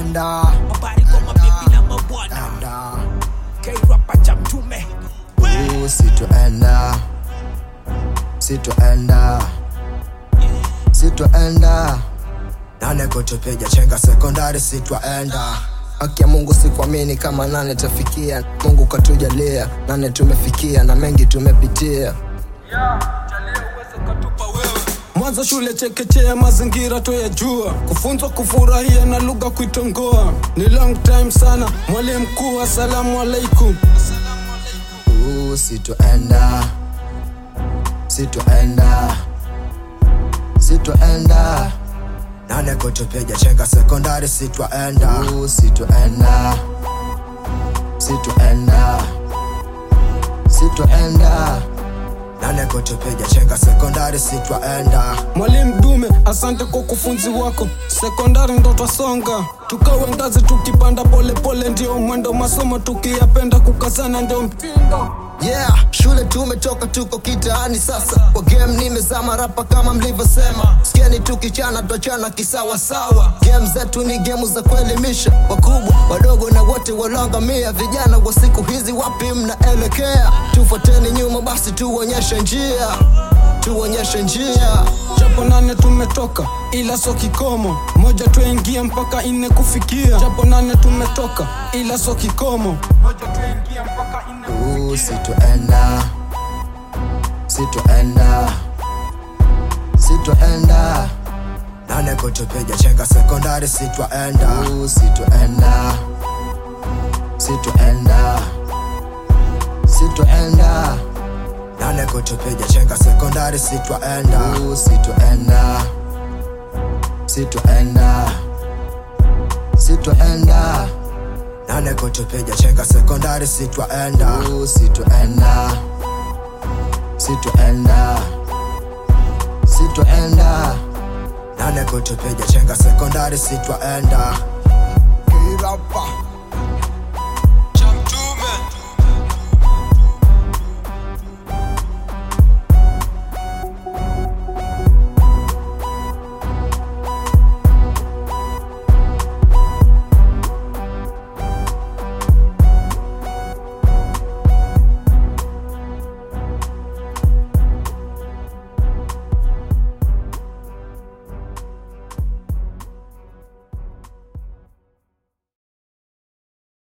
enda Habari kwa mabibi na mabwana enda K-rapa cha mtume Ooh, sitoenda sitoenda sitoenda nane kutupiga chenga sekondari sitwaenda haki ya mungu sikuamini kama nane tafikia mungu katujalia nane tumefikia na mengi tumepitia mwanzo shule chekechea mazingira toyajua kufunzwa kufurahia na lugha kuitongoa ni long time sana mwalimu mkuu asalamu alaikum Ooh, sitoenda sitoenda sitoenda nane kutupiga chenga sekondari sitwaenda Ooh, sitoenda sitoenda sitoenda nane kutupiga chenga sekondari sitwaenda mwalimu dume asante kwa kufunzi wako sekondari ndo twasonga tukawe ngazi tukipanda polepole ndio mwendo masomo tukiyapenda kukazana ndio mtindo yeah shule tumetoka tuko kitaani sasa kwa game nimezama rapa kama mlivyosema skeni tukichana twachana kisawasawa game zetu ni gemu za kuelimisha wakubwa wadogo na wote walongamia vijana wa siku hizi wapi mnaelekea tufuateni nyuma basi tuonyeshe njia tuonyeshe njia japo nane tumetoka ila so kikomo moja tuingia mpaka ine kufikia japo nane tumetoka ila so kikomo moja tuingia mpaka ine Ooh, sitoenda sitoenda sitoenda nane kutupiga chenga sekondari sitwaenda Ooh, sitoenda sitoenda sitoenda nane kutupiga chenga sekondari sitwaenda Ooh, sitoenda sitoenda sitoenda nane kutupiga chenga sekondari sitwaenda Ooh, sitoenda sitoenda sitoenda nane kutupiga chenga sekondari sitwaenda kirapa